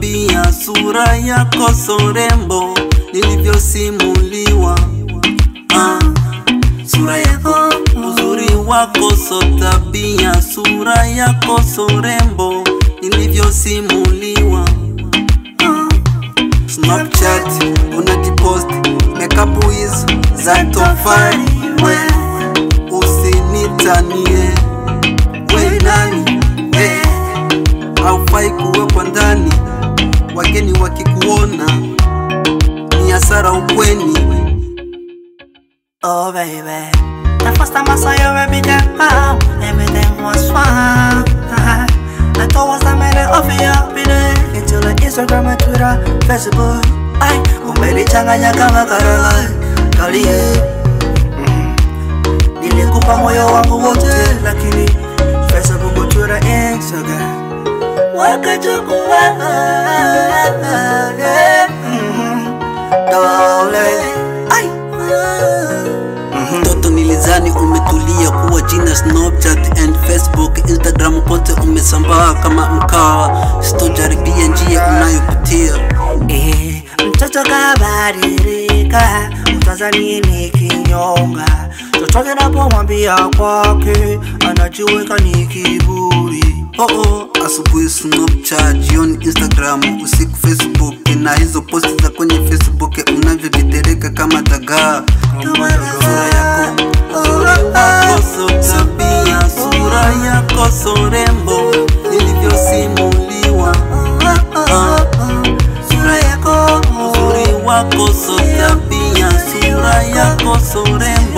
tabia, sura yako sorembo nilivyosimuliwa. Ah, sura yako, uzuri wako so tabia, sura yako sorembo nilivyosimuliwa. Ah, Snapchat unajipost makeup hizo za tofali, we usinitanie, we nani we haufai kuwekwa ndani, wageni wakikuona ni hasara ukweni. Oh baby, the first time I saw you, baby girl, everything was fine. I thought was the minute of your video into the Instagram and Twitter, Facebook. Ay, umelichanganya kama Caroline, kalie. Mm. Nilikupa moyo wangu wote, lakini Facebook, Twitter, Instagram wakachukua. Yeah. Mhm. Dole. Ay. Mtoto nilizani umetulia kuwa jina Snapchat and Facebook, Instagram kote umesambaa kama mkaa. Sitojaribia njia unayopitia. Eh, mtoto kabadilika, utazani ni kinyonga. Chochote napomwambia kwake anajiweka ni kiburi. Oh oh, asubuhi Snapchat, jioni Instagram, usiku Facebook, na hizo posti za kwenye Facebook unavyovitereka kama dagaa. Sura yako, uzuri wako so tabia, sura yako so rembo nilivyosimuliwa. Ah, Sura yako, uzuri wako so tabia, sura yako so rembo